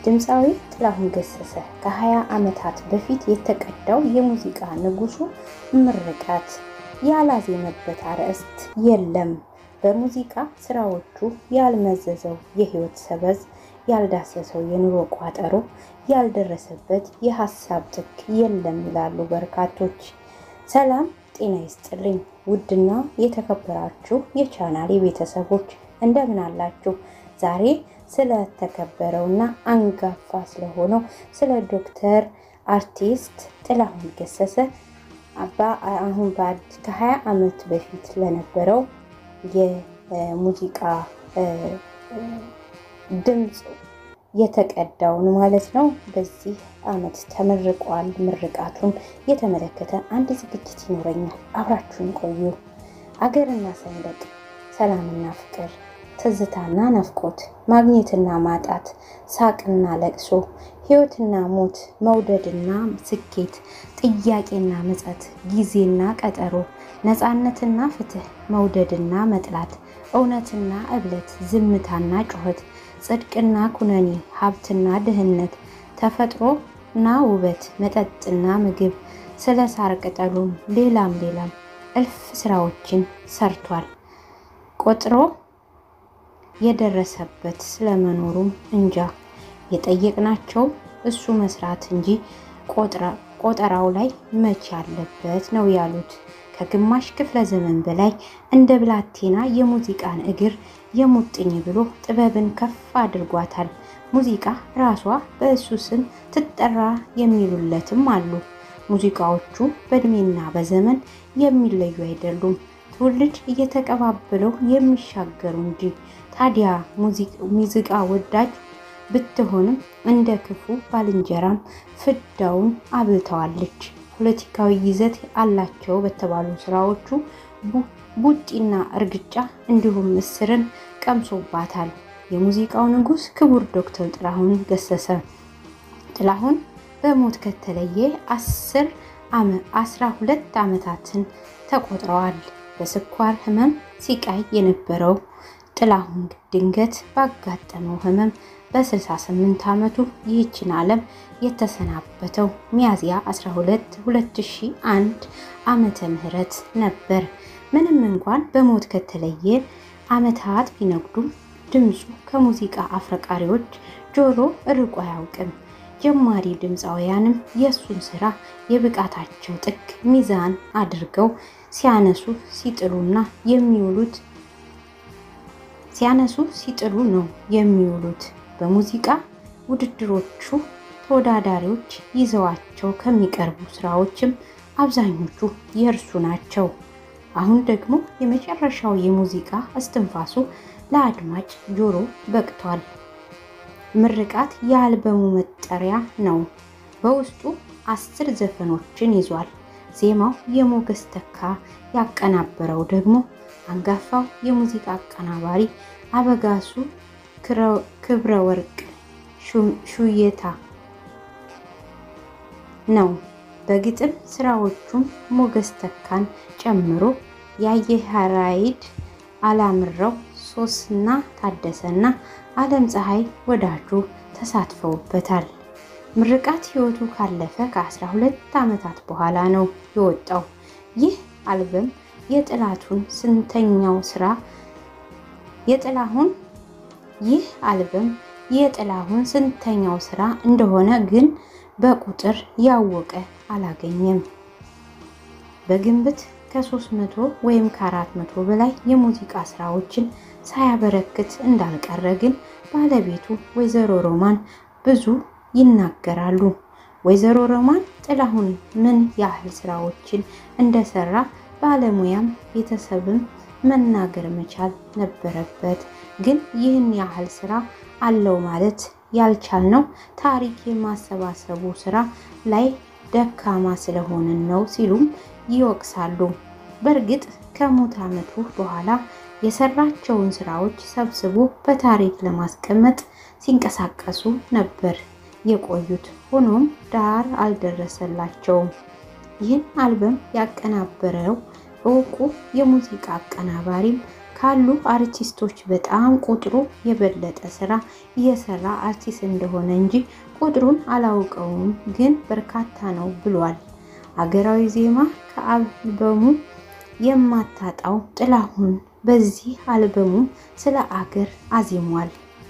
ድምፃዊ ጥላሁን ገሰሰ ከ20 ዓመታት በፊት የተቀዳው የሙዚቃ ንጉሱ ምርቃት ያላዜመበት አርዕስት የለም። በሙዚቃ ስራዎቹ ያልመዘዘው የህይወት ሰበዝ፣ ያልዳሰሰው የኑሮ ቋጠሮ፣ ያልደረሰበት የሀሳብ ጥግ የለም ይላሉ በርካቶች። ሰላም ጤና ይስጥልኝ ውድና የተከበራችሁ የቻናሌ ቤተሰቦች እንደምን አላችሁ? ዛሬ ስለተከበረውና አንጋፋ ስለሆነው ስለ ዶክተር አርቲስት ጥላሁን ገሰሰ አሁን ከ20 ዓመት በፊት ለነበረው የሙዚቃ ድምፅ የተቀዳውን ማለት ነው። በዚህ ዓመት ተመርቋል። ምርቃቱን የተመለከተ አንድ ዝግጅት ይኖረኛል። አብራችሁን ቆዩ። አገርና ሰንደቅ፣ ሰላምና ፍቅር፣ ትዝታና ናፍቆት፣ ማግኘትና ማጣት፣ ሳቅና ለቅሶ፣ ሕይወትና ሞት፣ መውደድና ስኬት፣ ጥያቄና ምጸት፣ ጊዜና ቀጠሮ፣ ነፃነትና ፍትህ፣ መውደድና መጥላት፣ እውነትና እብለት፣ ዝምታና ጩኸት፣ ጽድቅና ኩነኔ፣ ሀብትና ድህነት፣ ተፈጥሮና ውበት፣ መጠጥና ምግብ፣ ስለ ሳር ቅጠሉም ሌላም ሌላም እልፍ ስራዎችን ሰርቷል። ቆጥሮ የደረሰበት ስለመኖሩም እንጃ። የጠየቅናቸው እሱ መስራት እንጂ ቆጠራው ላይ መቼ ያለበት ነው ያሉት። ከግማሽ ክፍለ ዘመን በላይ እንደ ብላቴና የሙዚቃን እግር የሙጥኝ ብሎ ጥበብን ከፍ አድርጓታል። ሙዚቃ ራሷ በእሱ ስም ትጠራ የሚሉለትም አሉ። ሙዚቃዎቹ በእድሜና በዘመን የሚለዩ አይደሉም፣ ትውልድ እየተቀባበለው የሚሻገሩ እንጂ። ታዲያ ሙዚቃ ወዳጅ ብትሆንም እንደ ክፉ ባልንጀራም ፍዳውን አብልተዋለች። ፖለቲካዊ ይዘት አላቸው በተባሉ ስራዎቹ ቡጢና እርግጫ እንዲሁም ምስርን ቀምሶባታል። የሙዚቃው ንጉሥ ክቡር ዶክተር ጥላሁን ገሰሰ ጥላሁን በሞት ከተለየ አስር አስራ ሁለት ዓመታትን ተቆጥረዋል። በስኳር ህመም ሲቃይ የነበረው ጥላሁን ድንገት ባጋጠመው ህመም በ68 ዓመቱ ይህችን ዓለም የተሰናበተው ሚያዝያ 12 2001 ዓመተ ምህረት ነበር። ምንም እንኳን በሞት ከተለየ ዓመታት ቢነጉዱም ድምፁ ከሙዚቃ አፍረቃሪዎች ጆሮ ርቆ አያውቅም። ጀማሪ ድምፃውያንም የእሱን ስራ የብቃታቸው ጥግ ሚዛን አድርገው ሲያነሱ ሲጥሉና የሚውሉት ሲያነሱ ሲጥሉ ነው የሚውሉት። በሙዚቃ ውድድሮቹ ተወዳዳሪዎች ይዘዋቸው ከሚቀርቡ ስራዎችም አብዛኞቹ የእርሱ ናቸው። አሁን ደግሞ የመጨረሻው የሙዚቃ እስትንፋሱ ለአድማጭ ጆሮ በቅቷል። ምርቃት የአልበሙ መጠሪያ ነው። በውስጡ አስር ዘፈኖችን ይዟል። ዜማው የሞገስ ተካ፣ ያቀናበረው ደግሞ አንጋፋው የሙዚቃ አቀናባሪ አበጋሱ ክብረ ወርቅ ሹየታ ነው። በግጥም ስራዎቹም ሞገስ ተካን ጨምሮ ያየሃራይድ፣ አላምረው፣ ሶስና ታደሰና አለም ፀሐይ ወዳጁ ተሳትፈውበታል። ምርቃት ህይወቱ ካለፈ ከ12 ዓመታት በኋላ ነው የወጣው። ይህ አልበም የጥላቱን ስንተኛው ስራ የጥላሁን ይህ አልበም የጥላሁን ስንተኛው ስራ እንደሆነ ግን በቁጥር ያወቀ አላገኘም። በግምት ከ300 ወይም ከ400 በላይ የሙዚቃ ስራዎችን ሳያበረክት እንዳልቀረ ግን ባለቤቱ ወይዘሮ ሮማን ብዙ ይናገራሉ። ወይዘሮ ሮማን ጥላሁን ምን ያህል ስራዎችን እንደሰራ ባለሙያም ቤተሰብም መናገር መቻል ነበረበት። ግን ይህን ያህል ስራ አለው ማለት ያልቻልነው ታሪክ የማሰባሰቡ ስራ ላይ ደካማ ስለሆንን ነው ሲሉም ይወቅሳሉ። በእርግጥ ከሞት ዓመቱ በኋላ የሰራቸውን ስራዎች ሰብስቦ በታሪክ ለማስቀመጥ ሲንቀሳቀሱ ነበር የቆዩት። ሆኖም ዳር አልደረሰላቸውም። ይህን አልበም ያቀናበረው እውቁ የሙዚቃ አቀናባሪም ካሉ አርቲስቶች በጣም ቁጥሩ የበለጠ ስራ እየሰራ አርቲስት እንደሆነ እንጂ ቁጥሩን አላውቀውም፣ ግን በርካታ ነው ብሏል። አገራዊ ዜማ ከአልበሙ የማታጣው ጥላሁን በዚህ አልበሙ ስለ አገር አዚሟል።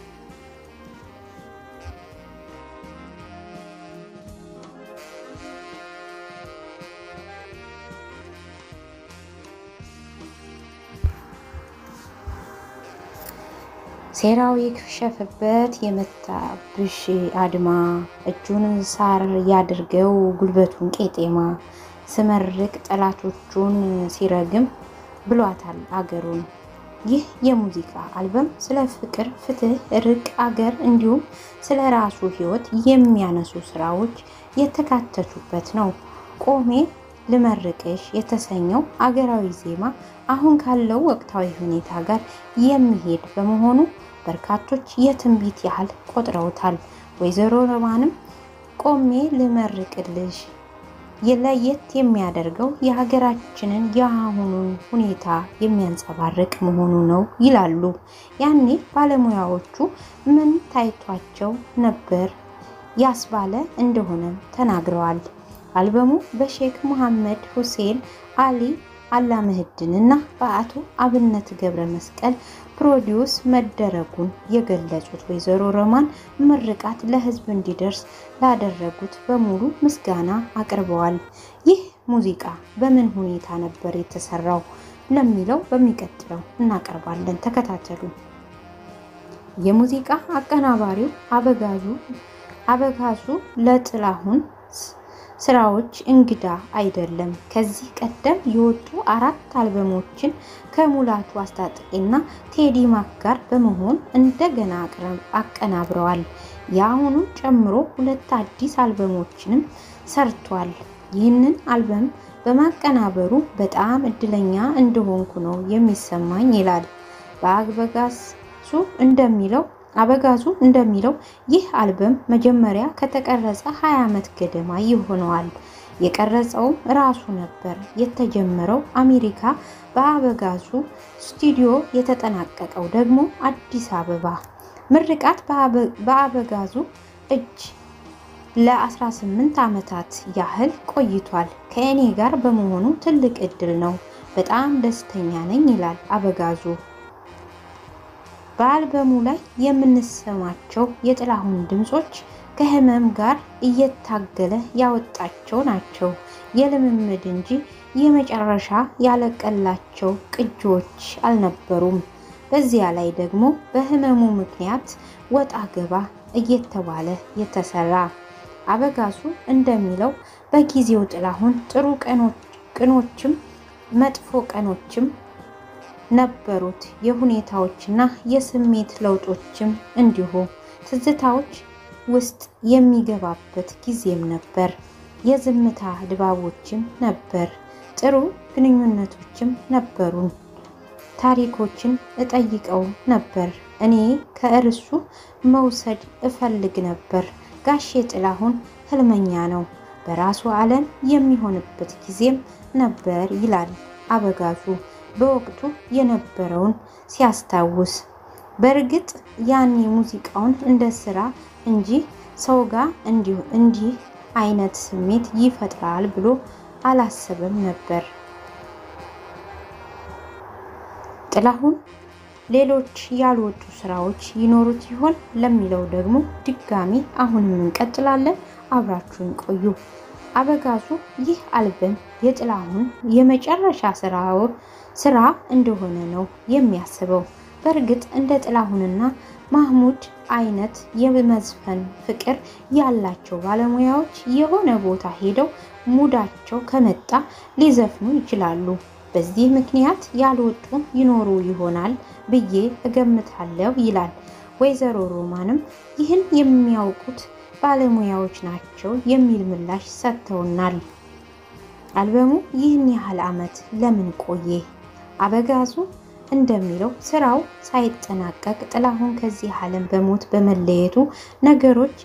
ሴራው የከሸፈበት የመታብሽ አድማ እጁን ሳር ያድርገው ጉልበቱን ቄጤማ ስመርቅ ጠላቶቹን ሲረግም ብሏታል አገሩን። ይህ የሙዚቃ አልበም ስለ ፍቅር፣ ፍትህ፣ እርቅ፣ አገር እንዲሁም ስለ ራሱ ሕይወት የሚያነሱ ስራዎች የተካተቱበት ነው። ቆሜ ልመርቅሽ የተሰኘው አገራዊ ዜማ አሁን ካለው ወቅታዊ ሁኔታ ጋር የሚሄድ በመሆኑ በርካቶች የትንቢት ያህል ቆጥረውታል። ወይዘሮ ሮማንም ቆሜ ልመርቅልሽ ለየት የሚያደርገው የሀገራችንን የአሁኑን ሁኔታ የሚያንጸባርቅ መሆኑ ነው ይላሉ። ያኔ ባለሙያዎቹ ምን ታይቷቸው ነበር ያስባለ እንደሆነም ተናግረዋል። አልበሙ በሼክ መሐመድ ሁሴን አሊ አላምህድን እና በአቶ አብነት ገብረ መስቀል ፕሮዲውስ መደረጉን የገለጹት ወይዘሮ ሮማን ምርቃት ለሕዝብ እንዲደርስ ላደረጉት በሙሉ ምስጋና አቅርበዋል። ይህ ሙዚቃ በምን ሁኔታ ነበር የተሰራው ለሚለው በሚቀጥለው እናቀርባለን። ተከታተሉ። የሙዚቃ አቀናባሪው አበጋዙ አበጋዙ ለጥላሁን ስራዎች እንግዳ አይደለም። ከዚህ ቀደም የወጡ አራት አልበሞችን ከሙላቱ አስታጥቄና ቴዲ ማክ ጋር በመሆን እንደገና አቀናብረዋል። የአሁኑን ጨምሮ ሁለት አዲስ አልበሞችንም ሰርቷል። ይህንን አልበም በማቀናበሩ በጣም እድለኛ እንደሆንኩ ነው የሚሰማኝ ይላል። በአበጋዙ እንደሚለው አበጋዙ እንደሚለው ይህ አልበም መጀመሪያ ከተቀረጸ 20 ዓመት ገደማ ይሆነዋል። የቀረጸውም ራሱ ነበር። የተጀመረው አሜሪካ በአበጋዙ ስቱዲዮ የተጠናቀቀው ደግሞ አዲስ አበባ። ምርቃት በአበጋዙ እጅ ለ18 ዓመታት ያህል ቆይቷል። ከእኔ ጋር በመሆኑ ትልቅ እድል ነው። በጣም ደስተኛ ነኝ ይላል አበጋዙ። በአልበሙ ላይ የምንሰማቸው የጥላሁን ድምጾች ከህመም ጋር እየታገለ ያወጣቸው ናቸው። የልምምድ እንጂ የመጨረሻ ያለቀላቸው ቅጂዎች አልነበሩም። በዚያ ላይ ደግሞ በህመሙ ምክንያት ወጣ ገባ እየተባለ የተሰራ አበጋዙ እንደሚለው በጊዜው ጥላሁን ጥሩ ቀኖችም መጥፎ ቀኖችም ነበሩት። የሁኔታዎችና የስሜት ለውጦችም እንዲሁ ትዝታዎች ውስጥ የሚገባበት ጊዜም ነበር። የዝምታ ድባቦችም ነበር። ጥሩ ግንኙነቶችም ነበሩን። ታሪኮችን እጠይቀው ነበር። እኔ ከእርሱ መውሰድ እፈልግ ነበር። ጋሼ ጥላሁን ህልመኛ ነው። በራሱ ዓለም የሚሆንበት ጊዜም ነበር ይላል አበጋዙ በወቅቱ የነበረውን ሲያስታውስ። በእርግጥ ያኔ ሙዚቃውን እንደ ስራ እንጂ ሰው ጋር እንዲህ አይነት ስሜት ይፈጥራል ብሎ አላሰበም ነበር። ጥላሁን ሌሎች ያልወጡ ስራዎች ይኖሩት ይሆን ለሚለው ደግሞ ድጋሚ አሁንም እንቀጥላለን። አብራችሁን ቆዩ። አበጋዙ ይህ አልበም የጥላሁን የመጨረሻ ስራው ስራ እንደሆነ ነው የሚያስበው። በእርግጥ እንደ ጥላሁንና ማህሙድ አይነት የመዝፈን ፍቅር ያላቸው ባለሙያዎች የሆነ ቦታ ሄደው ሙዳቸው ከመጣ ሊዘፍኑ ይችላሉ። በዚህ ምክንያት ያልወጡ ይኖሩ ይሆናል ብዬ እገምታለሁ ይላል። ወይዘሮ ሮማንም ይህን የሚያውቁት ባለሙያዎች ናቸው የሚል ምላሽ ሰጥተውናል። አልበሙ ይህን ያህል ዓመት ለምን ቆየ? አበጋዙ እንደሚለው ስራው ሳይጠናቀቅ ጥላሁን ከዚህ ዓለም በሞት በመለየቱ ነገሮች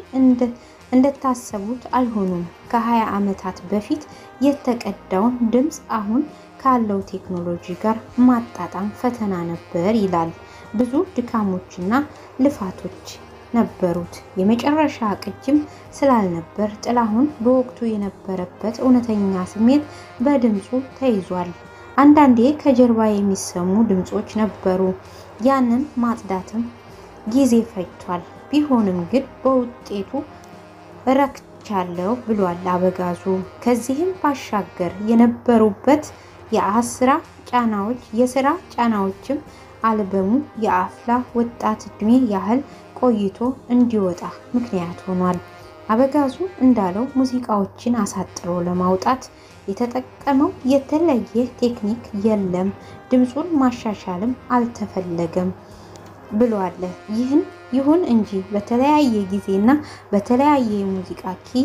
እንደታሰቡት አልሆኑም። ከ20 ዓመታት በፊት የተቀዳውን ድምፅ አሁን ካለው ቴክኖሎጂ ጋር ማጣጣም ፈተና ነበር ይላል። ብዙ ድካሞችና ልፋቶች ነበሩት። የመጨረሻ ቅጅም ስላልነበር ጥላሁን በወቅቱ የነበረበት እውነተኛ ስሜት በድምፁ ተይዟል። አንዳንዴ ከጀርባ የሚሰሙ ድምፆች ነበሩ። ያንን ማጽዳትም ጊዜ ፈጅቷል። ቢሆንም ግን በውጤቱ ረክቻለሁ ብሏል አበጋዙ። ከዚህም ባሻገር የነበሩበት የአስራ ጫናዎች የስራ ጫናዎችም አልበሙ የአፍላ ወጣት እድሜ ያህል ቆይቶ እንዲወጣ ምክንያት ሆኗል። አበጋዙ እንዳለው ሙዚቃዎችን አሳጥሮ ለማውጣት የተጠቀመው የተለየ ቴክኒክ የለም፣ ድምፁን ማሻሻልም አልተፈለገም ብሏል። ይህን ይሁን እንጂ በተለያየ ጊዜና በተለያየ የሙዚቃ ኪ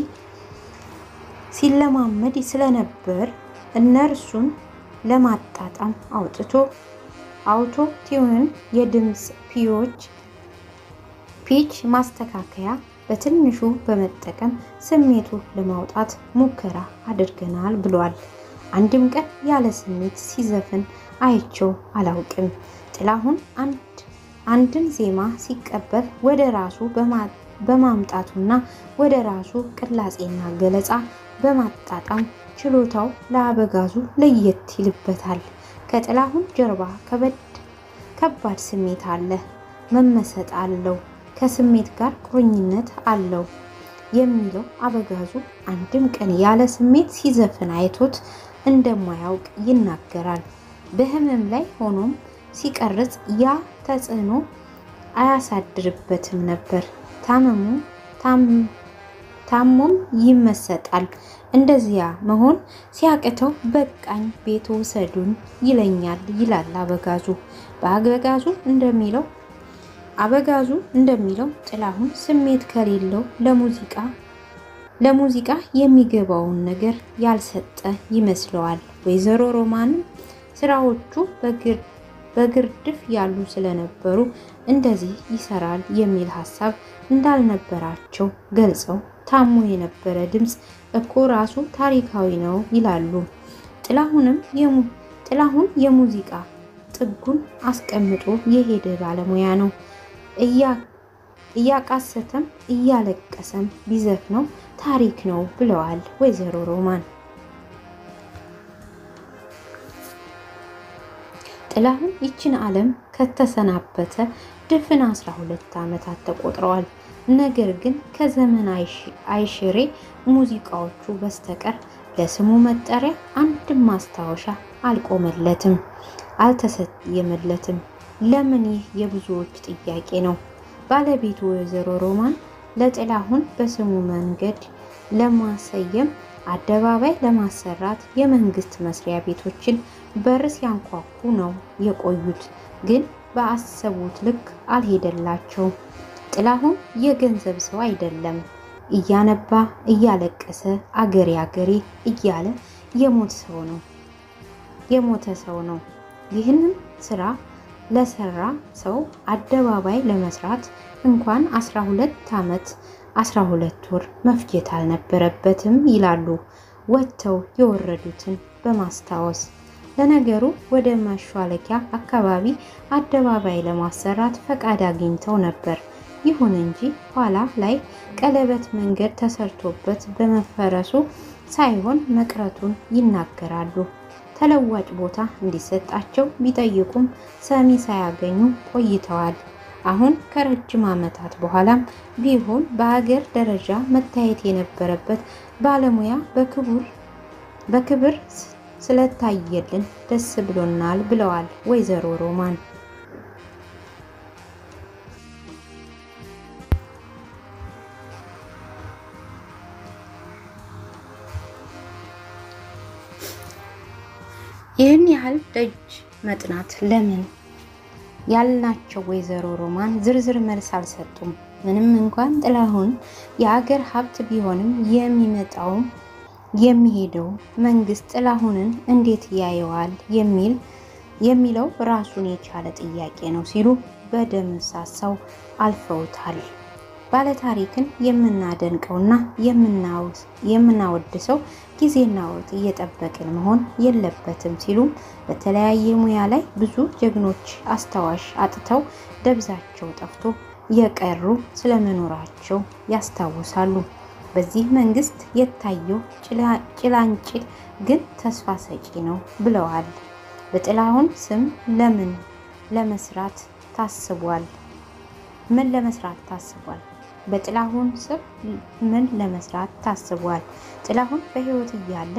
ሲለማመድ ስለነበር እነርሱን ለማጣጣም አውጥቶ አውቶ ቲዩንን የድምፅ ፒዎች ፒች ማስተካከያ በትንሹ በመጠቀም ስሜቱ ለማውጣት ሙከራ አድርገናል ብሏል። አንድም ቀን ያለ ስሜት ሲዘፍን አይቸው አላውቅም። ጥላሁን አንድ አንድን ዜማ ሲቀበል ወደ ራሱ በማምጣቱና ወደ ራሱ ቅላጼና ገለጻ በማጣጣም ችሎታው ለአበጋዙ ለየት ይልበታል። ከጥላሁን ጀርባ ከበድ ከባድ ስሜት አለ፣ መመሰጥ አለው፣ ከስሜት ጋር ቁርኝነት አለው የሚለው አበጋዙ አንድም ቀን ያለ ስሜት ሲዘፍን አይቶት እንደማያውቅ ይናገራል። በህመም ላይ ሆኖም ሲቀርጽ ያ ተጽዕኖ አያሳድርበትም ነበር። ታመሙ ታሞም ይመሰጣል። እንደዚያ መሆን ሲያቅተው በቃኝ ቤት ውሰዱን ይለኛል ይላል አበጋዙ። በአበጋዙ እንደሚለው አበጋዙ እንደሚለው ጥላሁን ስሜት ከሌለው ለሙዚቃ ለሙዚቃ የሚገባውን ነገር ያልሰጠ ይመስለዋል። ወይዘሮ ሮማንም ስራዎቹ በግርድፍ ያሉ ስለነበሩ እንደዚህ ይሰራል የሚል ሀሳብ እንዳልነበራቸው ገልጸው ታሞ የነበረ ድምፅ እኮ ራሱ ታሪካዊ ነው ይላሉ። ጥላሁንም ጥላሁን የሙዚቃ ጥጉን አስቀምጦ የሄደ ባለሙያ ነው። እያቃሰተም እያለቀሰም ቢዘፍነው ታሪክ ነው ብለዋል ወይዘሮ ሮማን። ጥላሁን ይችን ዓለም ከተሰናበተ ድፍን 12 ዓመታት ተቆጥረዋል። ነገር ግን ከዘመን አይሽሬ ሙዚቃዎቹ በስተቀር ለስሙ መጠሪያ አንድም ማስታወሻ አልቆመለትም፣ አልተሰየመለትም። ለምን? ይህ የብዙዎች ጥያቄ ነው። ባለቤቱ ወይዘሮ ሮማን ለጥላሁን በስሙ መንገድ ለማሰየም አደባባይ ለማሰራት የመንግስት መስሪያ ቤቶችን በር ሲያንኳኩ ነው የቆዩት። ግን በአሰቡት ልክ አልሄደላቸውም። ጥላሁን የገንዘብ ሰው አይደለም። እያነባ እያለቀሰ አገሬ አገሬ እያለ የሞት ሰው ነው የሞተ ሰው ነው። ይህንን ስራ ለሰራ ሰው አደባባይ ለመስራት እንኳን 12 ዓመት 12 ወር መፍጀት አልነበረበትም ይላሉ ወጥተው የወረዱትን በማስታወስ። ለነገሩ ወደ መሿለኪያ አካባቢ አደባባይ ለማሰራት ፈቃድ አግኝተው ነበር። ይሁን እንጂ ኋላ ላይ ቀለበት መንገድ ተሰርቶበት በመፈረሱ ሳይሆን መቅረቱን ይናገራሉ። ተለዋጭ ቦታ እንዲሰጣቸው ቢጠይቁም ሰሚ ሳያገኙ ቆይተዋል። አሁን ከረጅም ዓመታት በኋላም ቢሆን በሀገር ደረጃ መታየት የነበረበት ባለሙያ በክቡር በክብር ስለታየልን ደስ ብሎናል ብለዋል ወይዘሮ ሮማን። ይህን ያህል ደጅ መጥናት ለምን ያልናቸው ወይዘሮ ሮማን ዝርዝር መልስ አልሰጡም። ምንም እንኳን ጥላሁን የአገር ሀብት ቢሆንም የሚመጣውም የሚሄደው መንግስት ጥላሁንን እንዴት ያየዋል የሚል የሚለው ራሱን የቻለ ጥያቄ ነው ሲሉ በደምሳሳው አልፈውታል። ባለታሪክን የምናደንቀውና የምናወድሰው ጊዜና ወቅት እየጠበቅን መሆን የለበትም ሲሉም በተለያየ ሙያ ላይ ብዙ ጀግኖች አስታዋሽ አጥተው ደብዛቸው ጠፍቶ የቀሩ ስለመኖራቸው ያስታውሳሉ። በዚህ መንግስት የታየው ጭላንጭል ግን ተስፋ ሰጪ ነው ብለዋል። በጥላሁን ስም ለምን ለመስራት ታስቧል? ምን ለመስራት ታስቧል? በጥላሁን ስም ምን ለመስራት ታስቧል? ጥላሁን በህይወት እያለ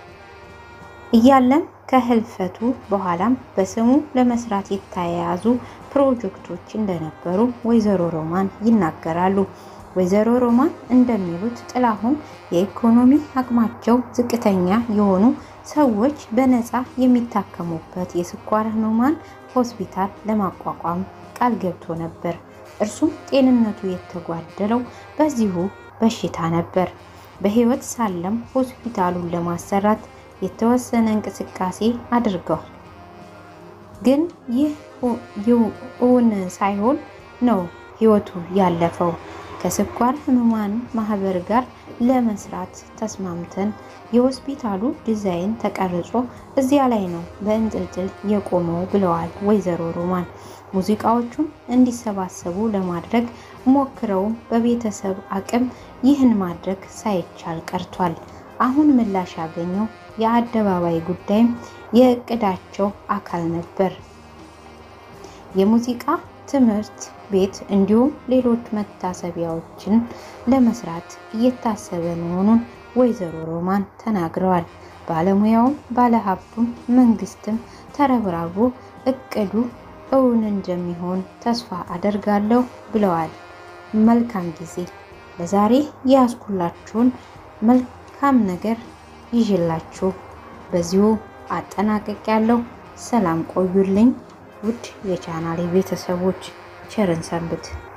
እያለም ከህልፈቱ በኋላም በስሙ ለመስራት የተያያዙ ፕሮጀክቶች እንደነበሩ ወይዘሮ ሮማን ይናገራሉ። ወይዘሮ ሮማን እንደሚሉት ጥላሁን የኢኮኖሚ አቅማቸው ዝቅተኛ የሆኑ ሰዎች በነፃ የሚታከሙበት የስኳር ህሙማን ሆስፒታል ለማቋቋም ቃል ገብቶ ነበር። እርሱም ጤንነቱ የተጓደለው በዚሁ በሽታ ነበር። በህይወት ሳለም ሆስፒታሉን ለማሰራት የተወሰነ እንቅስቃሴ አድርገዋል። ግን ይህ እውን ሳይሆን ነው ህይወቱ ያለፈው። ከስኳር ህሙማን ማህበር ጋር ለመስራት ተስማምተን የሆስፒታሉ ዲዛይን ተቀርጾ እዚያ ላይ ነው በእንጥልጥል የቆመው ብለዋል ወይዘሮ ሮማን። ሙዚቃዎቹን እንዲሰባሰቡ ለማድረግ ሞክረውም በቤተሰብ አቅም ይህን ማድረግ ሳይቻል ቀርቷል። አሁን ምላሽ ያገኘው የአደባባይ ጉዳይም የእቅዳቸው አካል ነበር። የሙዚቃ ትምህርት ቤት እንዲሁም ሌሎች መታሰቢያዎችን ለመስራት እየታሰበ መሆኑን ወይዘሮ ሮማን ተናግረዋል። ባለሙያውም ባለሀብቱም መንግስትም ተረብራቦ እቅዱ እውን እንደሚሆን ተስፋ አደርጋለሁ ብለዋል። መልካም ጊዜ። ለዛሬ የያዝኩላችሁን መልካም ነገር ይዤላችሁ በዚሁ አጠናቀቅ ያለው ሰላም ቆዩልኝ። ውድ የቻናሌ ቤተሰቦች ቸርን ሰንብት።